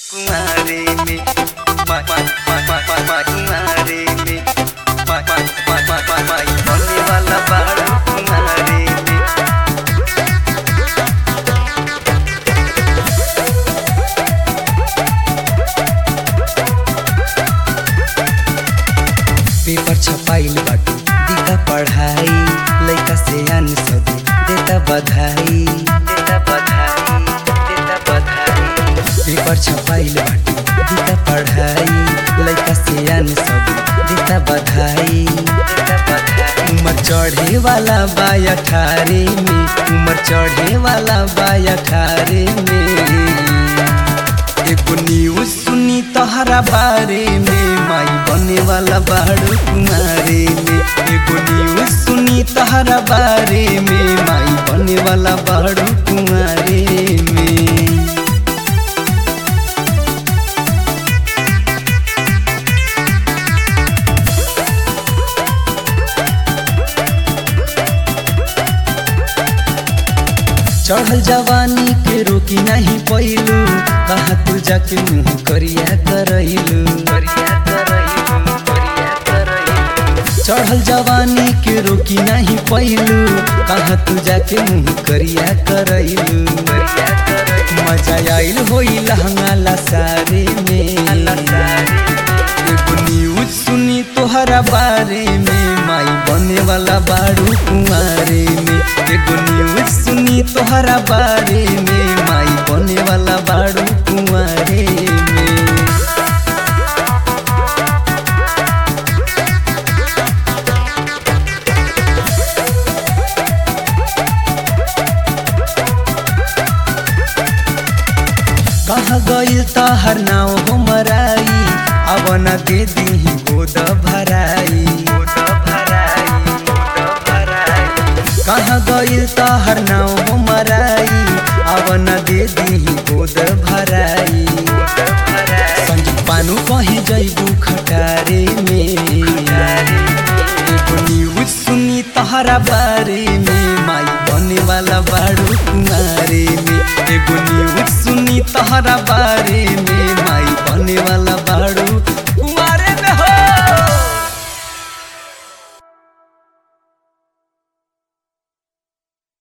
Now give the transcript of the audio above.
कुमारे में मा मा मा मा मा मा कुमारे में मा मा मा मा मा मा बनने वाला बाड़ा कुमारे में पेपर छपाइल बाटू दिका पढ़ाई लइका से अन सदे देता बधाई देता बधाई देता बधाई पेपर छपाइल बाटू दिका पढ़ाई लइका से अन सदे देता बधाई देता बधाई उमर चढ़े वाला बा अठारह में उमर चढ़े वाला बा अठारह में एगो न्यूज सुनी तहरा बारे में माई बने वाला बाड़ू कुमारे में एगो न्यूज सुनी तहरा बारे में माई बने वाला बाड़ू कुमारे में चढ़ल जवानी के रोकी नहीं पैलू कहाँ तू जाके मुँह करिया करैलू करिया करैलू करिया करैलू चढ़ल जवानी के रोकी नहीं पैलू कहाँ तू जाके मुँह करिया करैलू करिया करैलू मजा आइल होई लहंगा लसारे में लसारे एगो न्यूज सुनी तोहरा बारे में माई बने वाला बाड़ू कुमारे में एगो न्यूज सुनी तोहरा बारे में माई बने वाला बाड़ू कुमारे में कहाँ गइल तहर नाव हमराई अब न दे दीही गोद भराई गोद भराई गोद भराई कहाँ गइल तहर नाव हमराई अब न दे दीही गोद भराई गोद भराई संजीव पानु कहीं जैबू खटारे में एगो न्यूज सुनी तहरा बारे में माई बने वाला बाड़ू कुमारे में एगो न्यूज सुनी तहरा बारे में माई बने वाला